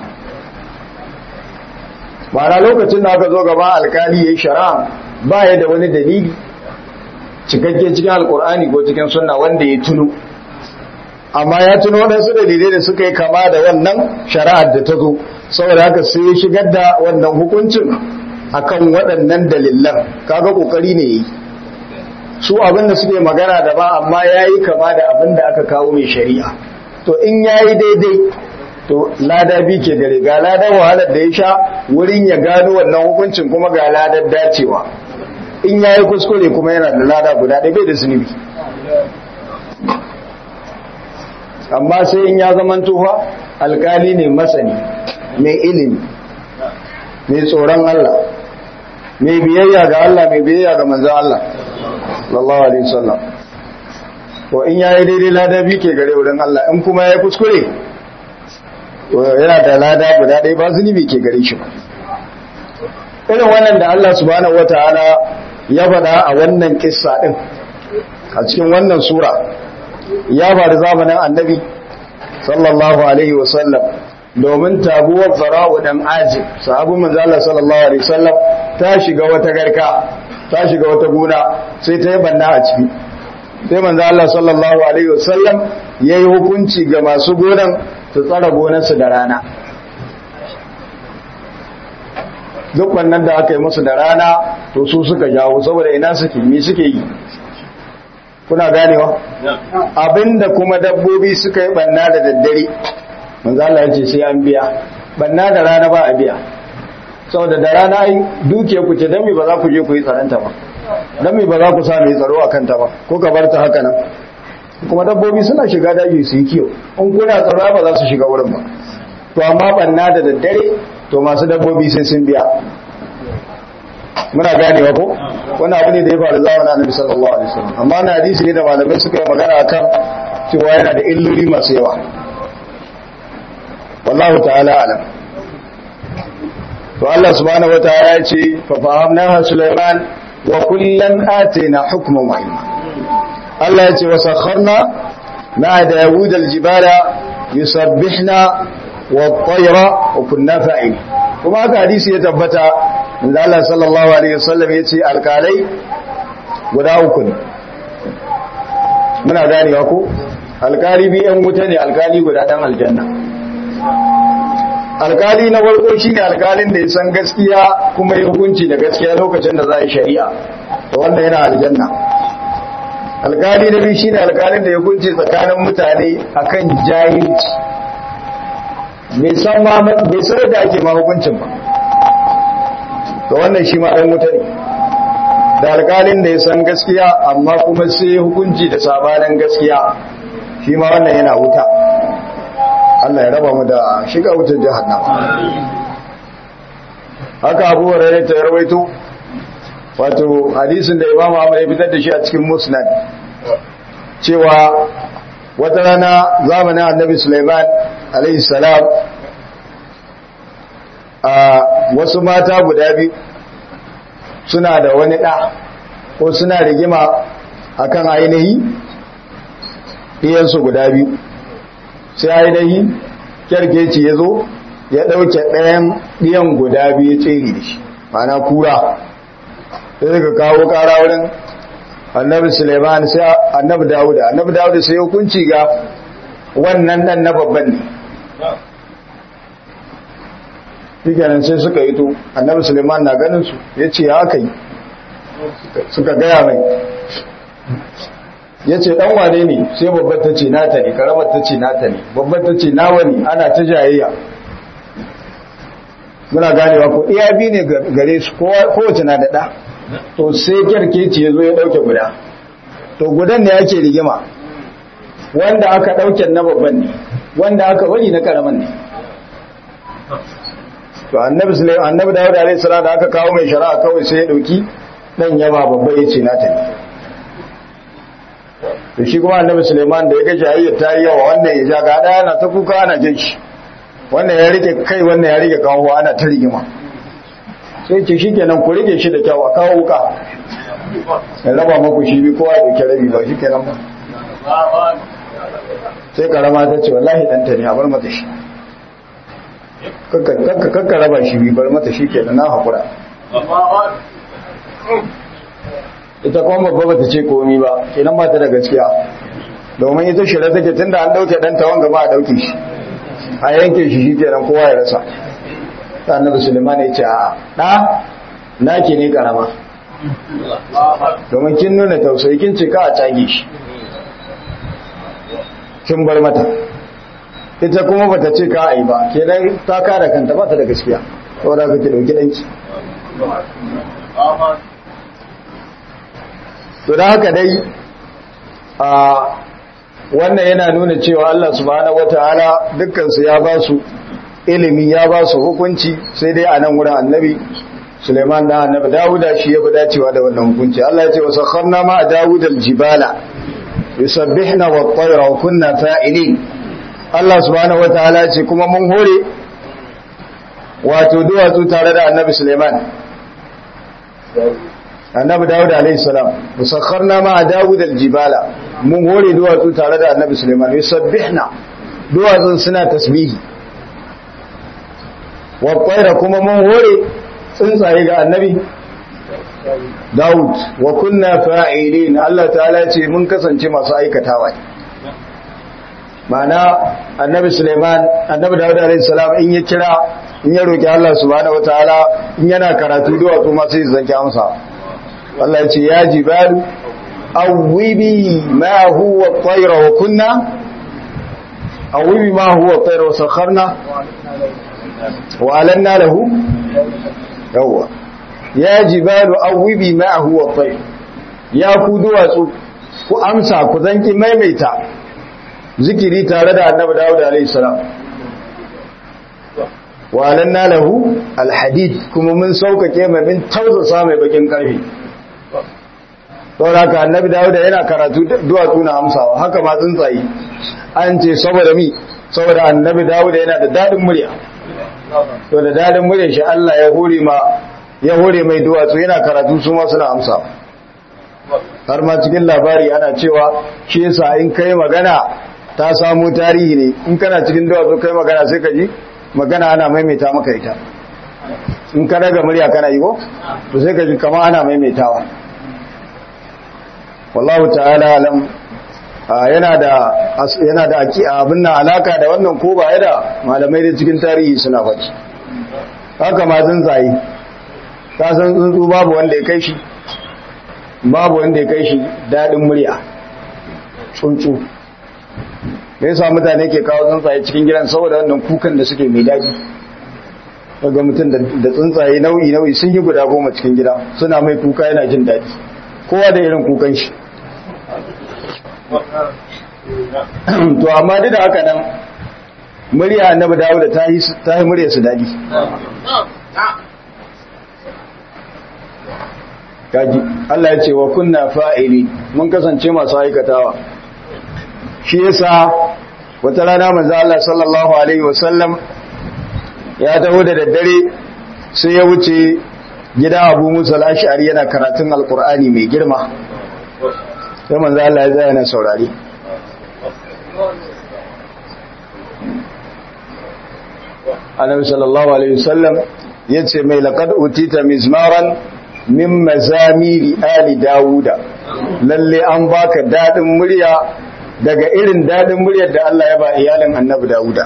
ma'ana lokacin da aka zo gaba alkali yayi shari'a ba ya da wani dalili cikakke cikin alkur'ani ko cikin sunna wanda ya tuno amma ya tuno waɗansu dalilai da suka yi kama da wannan shari'ar da ta zo saboda haka sai ya shigar da wannan hukuncin akan waɗannan dalilan kaga kokari ne yi su abin da suke magana da ba amma yayi kama da abin da aka kawo mai shari'a to in yayi daidai to lada bi ke gare ga ladan wahalar da ya sha wurin ya gano wannan hukuncin kuma ga ladar dacewa in ya yi kuskure kuma yana da lada guda ɗaya bai da zunubi amma sai in ya zaman tufa alkali ne masani mai ilimi mai tsoron Allah mai biyayya ga Allah mai biyayya ga manzan Allah sallallahu alaihi wasallam to in yayi daidai lada bi ke gare wurin Allah in kuma yayi kuskure to yana da lada guda ɗaya ba zunubi ke gare shi ba irin wannan da Allah subhanahu wataala ya faɗa a wannan kissa din a cikin wannan sura ya faru zamanin annabi sallallahu alaihi wasallam domin tabuwar fara'u dan azib sahabu manzo Allah sallallahu alaihi wasallam ta shiga wata garka ta shiga wata gona sai ta yi banna a ciki sai manzo Allah sallallahu alaihi wasallam yayi hukunci ga masu gonan su tsara gonarsu da rana duk wannan da aka yi musu da rana to su suka jawo saboda ina suke me suke yi kuna ganewa abinda kuma dabbobi suka yi banna da daddare manzo Allah ya ce sai an biya banna da rana ba a biya saboda da rana ai duke ku ce dan me ba za ku je ku yi tsaranta ba dan me ba za ku sa mai tsaro akan ta ba ko ka bar ta haka nan kuma dabbobi suna shiga daji su yi kiyo in kuna tsaro ba za su shiga wurin ba to amma banna da daddare to masu dabbobi sai sun biya muna ganewa ko wani abu ne da ya faru zamanin annabi sallallahu alaihi wasallam amma na hadisi ne da malamai suka yi magana akan cewa yana da illoli masu yawa wallahu ta'ala alam to Allah subhanahu wataala ya ce fa fahamna Sulaiman wa kullan atina hukman wa ilma Allah ya ce wa sakharna ma Dawud al-jibala yusabbihna wat-tayra wa kunna fa'il kuma haka hadisi ya tabbata inda Allah sallallahu alaihi wasallam ya ce alkalai guda uku ne muna ganewa ko alkali bi yan wuta ne alkali guda dan aljanna alkali na farko shine alkalin da ya san gaskiya kuma ya hukunci da gaskiya lokacin da za a yi shari'a to wannan yana aljanna alkali na biyu shine alkalin da ya hukunci tsakanin mutane akan jahilci bai san ma bai san da ake ma hukuncin ba to wannan shi ma dan wuta ne da alkalin da ya san gaskiya amma kuma sai hukunci da sabanin gaskiya shi ma wannan yana wuta Allah ya raba mu da shiga wutar jahannama haka Abu Hurairah ta rawaito wato hadisin da Imam Ahmad ya fitar da shi a cikin Musnad cewa wata rana zamanin Annabi Sulaiman alaihi salam a wasu mata guda biyu suna da wani ɗa ko suna rigima akan ainihi ɗiyansu guda biyu sai ainihi kyarkeci ya zo ya ɗauke ɗayan ɗiyan guda biyu tsere da shi mana kura sai suka kawo ƙara wurin annabi suleiman sai annabi dawuda annabi dawuda sai hukunci ga wannan ɗan na babban ne shikenan sai suka yi to annabi suleiman na ganin su ya ce ya aka yi suka gaya mai ya ce ɗan wane ne sai babbar ta ce nata ne karamar ta ce nata ne babbar ta ce nawa ne ana ta jayayya muna ganewa ko iya bi ne gare su kowace na da ɗa to sai kyarkeci ya zo ya ɗauke guda to gudan ne ake rigima wanda aka ɗauke na babban ne wanda aka bari na karaman ne to annabi sulaiman annabi dawud alaihi salam da aka kawo mai shari'a kawai sai ya dauki dan yaba babba yace na ta to shi kuma annabi sulaiman da ya ga jayyar ta yi yawa wannan ya ja ga daya na ta kuka ana jin shi wannan ya rike kai wannan ya rike kawo ana ta rigima sai ce shikenan ku rike shi da kyau a kawo wuka ya raba maku shi bi kowa da rabi ba shikenan ba sai karama ta ce wallahi danta ne a bar mata shi kakka raba shi bi bar mata shi ke da na haƙura ita kuma babba bata ce komi ba kenan ba ta da gaskiya domin ita shirya take tun da an ɗauke ɗanta wanga ba a ɗauke shi a yanke shi shi kenan kowa ya rasa ta annabi suleiman ya ce a ɗa naki ne karama domin kin nuna tausayi kin cika a cage shi kin bar mata ita kuma bata ce ka ai ba kenan ta kare kanta ba ta da gaskiya saboda ka ki dauki danki to da haka dai a wannan yana nuna cewa Allah subhanahu wataala dukkan su ya ba su ilimi ya ba su hukunci sai dai a nan wurin annabi Suleiman da annabi Dawuda shi ya fi dacewa da wannan hukunci Allah ya ce wa sakharna ma Dawud al-jibala yusabbihna wat-tayra wa kunna fa'ilin Allah subhanahu wataala ce kuma mun hore wato duwatsu tare da annabi Suleiman annabi Dawud alayhi salam musakharna ma Dawud aljibala mun hore duwatsu tare da annabi Suleiman yusabbihna duwatsun suna tasbihi wa tayra kuma mun hore tsuntsaye ga annabi Dawud wa kunna fa'ilin Allah ta'ala ce mun kasance masu aikatawa ma'ana annabi Suleiman annabi Dawud alaihi salam in ya kira in ya roki Allah subhanahu wataala in yana karatu duwatsu ma sai zanki amsa Allah ya ce ya jibalu awwibi ma huwa tayra wa kunna awwibi ma huwa tayra wa sakharna wa alanna lahu yawa ya jibalu awwibi ma huwa tayr ya ku duwatsu ku amsa ku zanki maimaita zikiri tare da annabi Dawud alaihi salam wa alanna lahu alhadid kuma mun saukake mai min tausasa mai bakin karfi saboda haka annabi Dawud yana karatu duwatsu na amsawa haka ma tsuntsaye an ce saboda mi saboda annabi Dawud yana da dadin murya to da dadin murya shi Allah ya hore ma ya hore mai duwatsu yana karatu su ma suna amsawa har ma cikin labari ana cewa shi yasa in kai magana ta samu tarihi ne in kana cikin duwatsu kai magana sai ka ji magana ana maimaita maka ita in ka daga murya kana yi ko to sai ka ji kama ana maimaitawa wallahu ta'ala alam yana da yana da abin nan alaka da wannan ko ba da malamai da cikin tarihi suna faɗi haka ma tsuntsaye ka san tsuntsu babu wanda ya kai shi babu wanda ya kai shi daɗin murya tsuntsu me yasa mutane ke kawo tsuntsaye cikin gidan saboda wannan kukan da suke mai daɗi daga mutum da tsuntsaye nau'i nau'i sun yi guda goma cikin gida suna mai kuka yana jin daɗi kowa da irin kukan shi to amma duk da haka nan murya annabi dawo da ta yi murya su daɗi kaji Allah ya ce wa kunna fa'ili mun kasance masu aikatawa shi yasa wata rana manzo Allah sallallahu alaihi wasallam ya taho da daddare sai ya wuce gida Abu Musa al-Ash'ari yana karatun Al-Qur'ani mai girma sai manzo Allah ya tsaya na saurari Annabi sallallahu alaihi wasallam yace mai laqad utita mizmaran min mazamiri ali Dawuda lalle an baka dadin murya daga irin dadin muryar da Allah ya ba iyalin Annabi Dawuda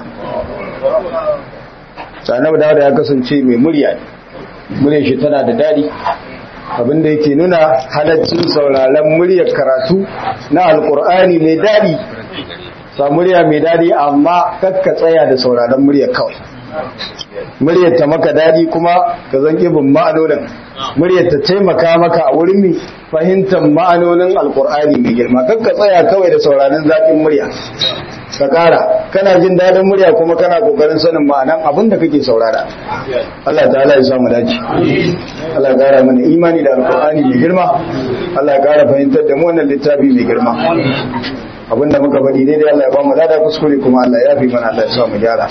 Annabi Dawuda ya kasance mai murya muryar shi tana da dadi abinda yake nuna halaccin sauraron muryar karatu na alkur'ani mai dadi sa murya mai dadi amma kakka tsaya da sauraron muryar kawai muryar ta maka dadi kuma ka zan bin ma'anonin muryar ta taimaka maka a wurin mai fahimtar ma'anonin alkur'ani mai girma kakka tsaya kawai da sauraron zaƙin murya ka ƙara kana jin daɗin murya kuma kana ƙoƙarin sanin ma'anan abin da kake saurara Allah ta'ala ya samu dace Allah ya ƙara mana imani da alkur'ani mai girma Allah ya ƙara fahimtar da mu wannan littafi mai girma abin da muka faɗi daidai Allah ya ba mu lada kuskure kuma Allah ya fi mana Allah ya sa mu gyara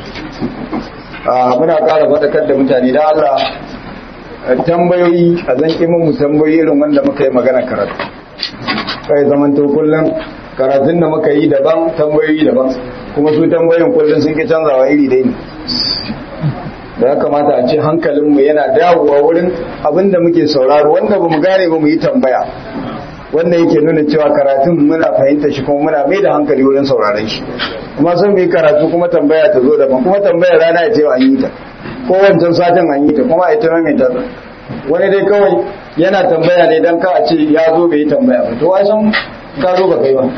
muna ƙara faɗakar da mutane da Allah tambayoyi a zan ƙimin mu tambayoyi irin wanda muka yi magana karatu kai zaman to kullum karatun da muka yi daban tambayoyi daban kuma su tambayoyin kullum sun ki canzawa iri dai ne da ya kamata a ce hankalinmu yana dawowa wurin abin da muke sauraro wanda ba mu gane ba mu yi tambaya wanda yake nuna cewa karatun muna fahimta shi kuma muna mai da hankali wurin sauraron shi kuma sun mu yi karatu kuma tambaya ta zo daban kuma tambayar rana ya ce an yi ta ko wancan satin an yi ta kuma a ita mai ta wani dai kawai yana tambaya ne don ka a ce ya zo bai yi tambaya ba to ai san ka zo ba kai ba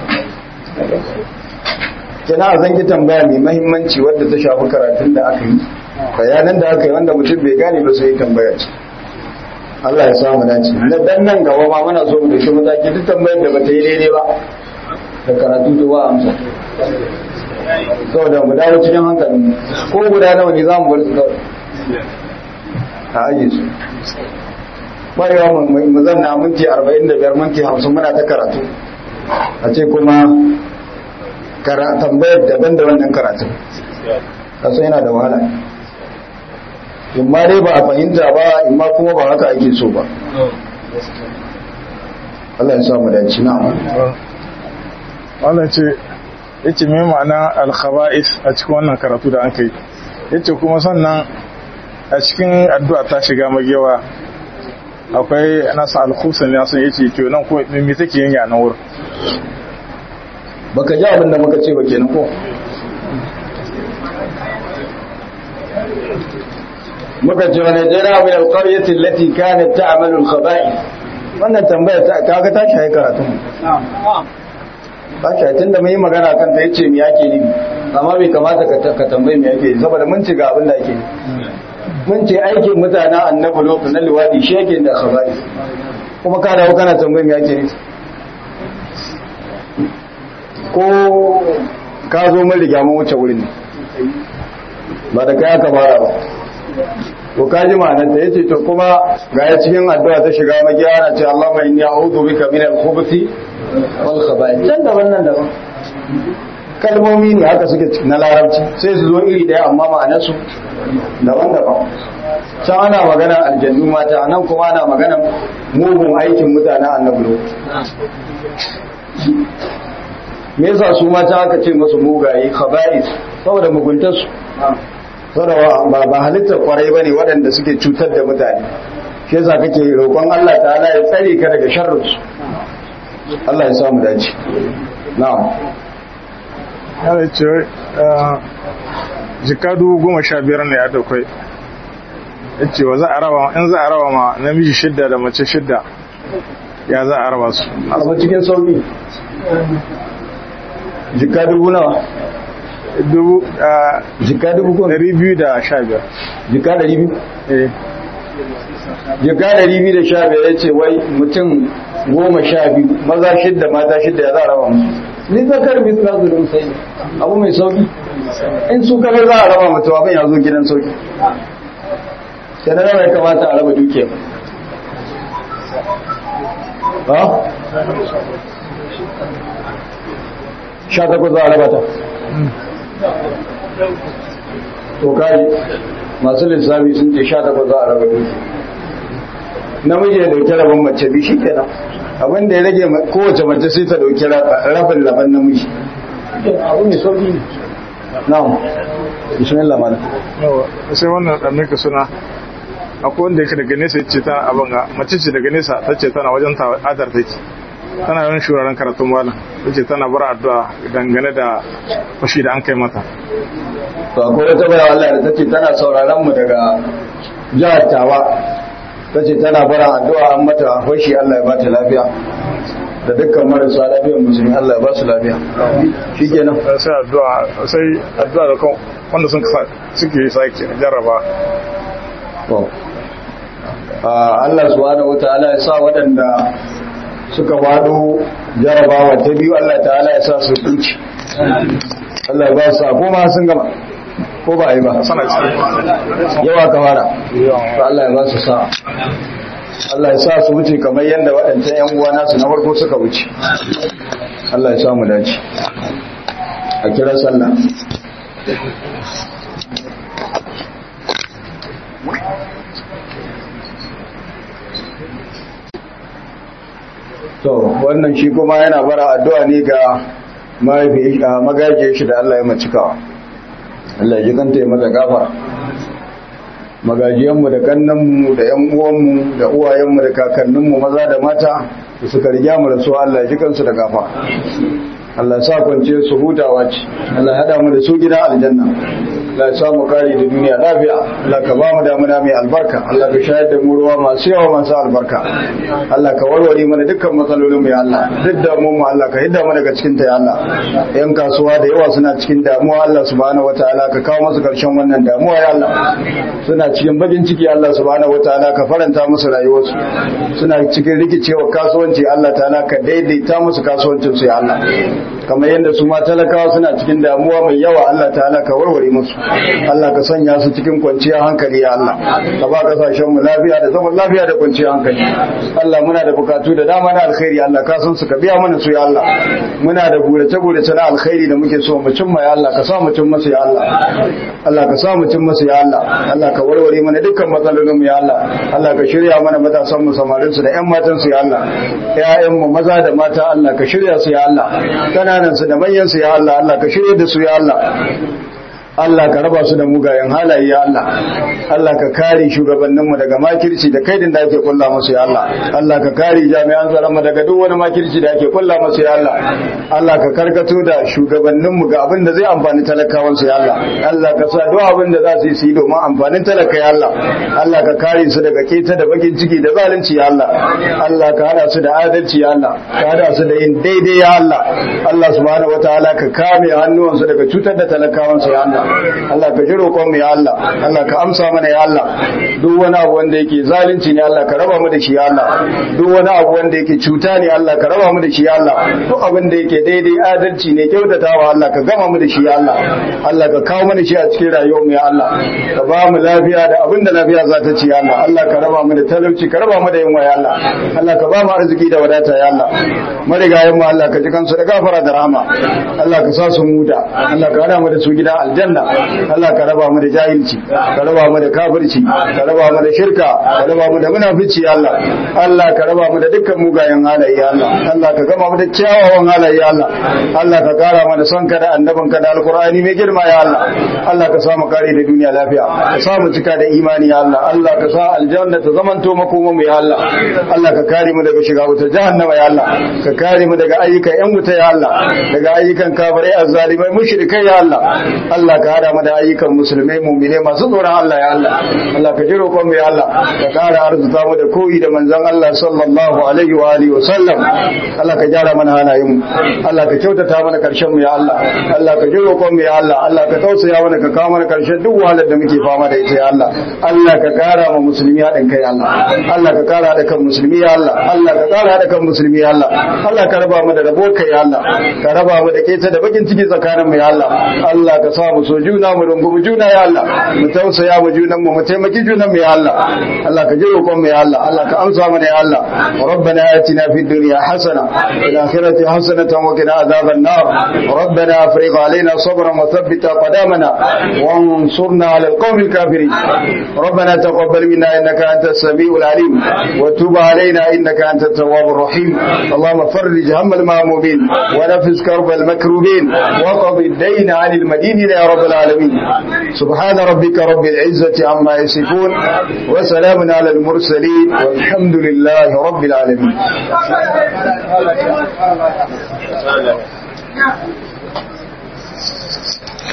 kina a zanki tambaya mai mahimmanci wadda ta shafi karatun da aka yi bayanan da aka yi wanda mutum bai gane ba sai tambaya ce Allah ya samu dace na dan nan gaba ma muna so mu dauki mataki duk tambayar da bata yi daidai ba da karatu to ba amsa saboda mu dawo cikin hankalin ko guda nawa ne za mu bar su kawai a aje su barewa mu zanna minti 45 minti 50 muna ta karatu a ce kuma tambayar daban da wannan karatu kasu yana da wahala in ma dai ba a fahimta ba in ma kuma ba haka ake so ba Allah ya sa mu dace na wannan ce yace me ma'ana al-khaba'is a cikin wannan karatu da an kai yace kuma sannan a cikin addu'a ta shiga magiyawa akwai nasa al-khusan ne sun yace to nan ko me take yin a nan wurin baka ji abin da muka ce ba kenan ko muka ce wani jira min alqaryati allati kanat ta'malu al-khaba'i wannan tambaya ta kaga ta shi karatu ba shi tun da mun yi magana kan ta yace me yake ni amma bai kamata ka ka tambaye me yake saboda mun ci ga abin da yake mun ce aikin mutanen annabi lokacin na liwadi shi yake da khaba'i kuma ka dawo kana tambaye me yake ni ko ka zo mun riga mun wuce wurin ne ba da kai aka fara ba to kaji ma'anar ta yace to kuma ga ya cikin addu'a ta shiga magiya ana ce Allahumma inni a'udhu bika min al-khubuthi wal khaba'ith can daban nan daban kalmomi ne haka suke na larabci sai su zo iri daya amma ma'anar su daban-daban can ana magana aljannu mata nan kuma ana magana mugun aikin mutanen annabi me yasa su mata aka ce masu mugaye khaba'is saboda muguntarsu saboda ba ba halittar kwarai bane waɗanda suke cutar da mutane shi yasa kake roƙon Allah ta'ala ya tsare ka daga sharrinsu Allah ya samu dace na'am ya ce jika dubu goma sha biyar ne ya daukai ya ce wa za a raba in za a raba ma namiji shidda da mace shidda ya za a raba su a cikin sauki jika dubu nawa dubu jika dubu ko dari biyu da sha biyar jika dari biyu eh jika dari biyu da sha biyar ya ce wai mutum goma sha biyu maza shidda mata shidda ya za a raba musu ni zakar bi za su rin sai abu mai sauki in su kamar za a raba mutum abin ya zo gidan sauki sai na ya kamata a raba dukiya ba sha takwas za a raba ta to kai masu lissafi sun ce sha takwas za a raba dukiya namiji ya dauki rabin mace bi shi kenan abin da ya rage kowace mace sai ta dauki rabin laban namiji abu mai sauki ne na'am bismillah malam sai wannan dan ka suna akwai wanda yake daga nesa yace ta abin ga mace ce daga nesa tace tana wajen ta adar take tana yawan shuraren karatun malam tace tana bar addu'a dangane da fashi da an kai mata to akwai wata bayar Allah da tace tana sauraron mu daga jihar Tawa tace tana bara addu'a an mata fashi Allah ya ba ta lafiya da dukkan marasa lafiyar musulmi Allah ya ba su lafiya shikenan sai addu'a sai addu'a da kan wanda sun suke sake jarraba to Allah subhanahu wataala ya sa waɗanda suka wado jarabawa ta biyu Allah ta'ala ya sa su kunci Allah ya ba su ko ma sun gama ko ba yi ba sana ciki yawa ka fara to Allah ya ba su sa Allah ya sa su wuce kamar yadda waɗancan ‘yan uwa nasu na farko suka wuce Allah ya samu dace a kira sallah to wannan shi kuma yana bara addu'a ne ga magajiyar shi da Allah ya macikawa Allah ya ji kanta ya mata gafara magajiyanmu da kannanmu da ‘yan uwanmu da uwayenmu da kakanninmu maza da mata da suka rigya mu da su Allah ya ji kansu da gafa Allah sa kwance su hutawa ce Allah ya haɗa mu da su gida aljanna Allah ya sa mu kare da duniya lafiya Allah ka ba mu damuna mai albarka Allah ka shayar da mu ruwa masu yawa masu albarka Allah ka warware mana dukkan matsalolin mu ya Allah duk da mu Allah ka hidda mu daga cikin ta ya Allah yan kasuwa da yawa suna cikin damuwa Allah subhanahu wataala ka kawo musu karshen wannan damuwa ya Allah suna cikin bakin ciki Allah subhanahu wataala ka faranta musu rayuwarsu suna cikin rikicewa kasuwanci Allah ta'ala ka daidaita musu kasuwancin su ya Allah kamar yadda su ma talakawa suna cikin damuwa mai yawa Allah ta'ala ka warware musu Allah ka sanya su cikin kwanciyar hankali ya Allah ka ba kasashen mu lafiya da zaman lafiya da kwanciyar hankali Allah muna da bukatu da dama na alkhairi Allah ka san su ka biya mana su ya Allah muna da gurace gurace na alkhairi da muke so mu cimma ya Allah ka sa mu cimma su ya Allah Allah ka sa mu cimma su ya Allah Allah ka warware mana dukkan matsalolin mu ya Allah Allah ka shirya mana matasan mu samarin su da ƴan matan su ya Allah ƴaƴan mu maza da mata Allah ka shirya su ya Allah kananan su da manyan su ya Allah Allah ka shirya da su ya Allah Allah ka raba su da mugayen halaye ya Allah Allah ka kare shugabanninmu daga makirci da kaidin da ake kulla musu ya Allah Allah ka kare jami'an tsaron mu daga duk wani makirci da ake kulla musu ya Allah Allah ka karkato da shugabanninmu ga abin da zai amfani talakawan su ya Allah Allah ka sa duk abin da za su yi su yi domin amfanin talaka ya Allah Allah ka kare su daga keta da bakin ciki da zalunci ya Allah Allah ka hada su da adalci ya Allah ka hada su da yin daidai ya Allah Allah subhanahu wataala ka kame hannuwansu daga cutar da talakawan su ya Allah Allah ka ji roƙon mu ya Allah Allah ka amsa mana ya Allah duk wani abu wanda yake zalunci ne Allah ka raba mu da shi ya Allah duk wani abu wanda yake cuta ne Allah ka raba mu da shi ya Allah duk abin da yake daidai adalci ne kyautatawa Allah ka gama mu da shi ya Allah Allah ka kawo mana shi a cikin rayuwar mu ya Allah ka ba mu lafiya da abin da lafiya za ta ci ya Allah Allah ka raba mu da talauci ka raba mu da yunwa ya Allah Allah ka ba mu arziki da wadata ya Allah marigayen mu Allah ka ji kansu da gafara da rahama Allah ka sa su muta Allah ka hada mu da su gida aljanna Allah ka raba mu da jahilci ka raba mu da kafirci ka raba mu da shirka ka raba mu da munafici ya Allah Allah ka raba mu da dukkan mugayen halaye ya Allah Allah ka gama mu da kyawawan halaye ya Allah Allah ka kara mana son ka da annabin ka da alqur'ani mai girma ya Allah Allah ka sa mu kare da duniya lafiya ka sa mu cika da imani ya Allah Allah ka sa aljanna ta zamanto makoma mu ya Allah Allah ka kare mu daga shiga wuta jahannama ya Allah ka kare mu daga ayyukan yan wuta ya Allah daga ayyukan kafirai azzalimai mushrikai ya Allah Allah ka hada mu da ayyukan musulmai mu'mine masu tsoron Allah ya Allah Allah ka ji roƙon mu ya Allah ka kara arzuta mu da koyi da manzon Allah sallallahu alaihi wa alihi wa sallam Allah ka gyara mana halayen mu Allah ka kyautata mana karshen mu ya Allah Allah ka ji roƙon mu ya Allah Allah ka tausaya mana ka kawo mana karshen duk wahalar da muke fama da ita ya Allah Allah ka kara ma musulmi haɗin kai Allah Allah ka kara da kan musulmi ya Allah Allah ka kara da kan musulmi ya Allah Allah ka raba mu da rabo kai ya Allah ka raba mu da keta da bakin ciki tsakanin mu ya Allah Allah ka sa mu so juna mu rungumi juna ya Allah mu tausaya mu junan mu mu taimaki junan mu ya Allah Allah ka ji roƙon mu ya Allah Allah ka amsa mana ya Allah ربنا آتنا في الدنيا حسنة وفي الآخرة حسنة وقنا عذاب النار ربنا أفرغ علينا صبرا وثبت أقدامنا وانصرنا على القوم الكافرين ربنا تقبل منا إنك أنت السميع العليم وتب علينا إنك أنت التواب الرحيم اللهم فرج هم المهمومين ونفس كرب المكروبين وقض الدين عن المدينين يا رب العالمين سبحان ربك رب العزة عما يصفون وسلام على المرسلين والحمد لله رب العالمين Yeah.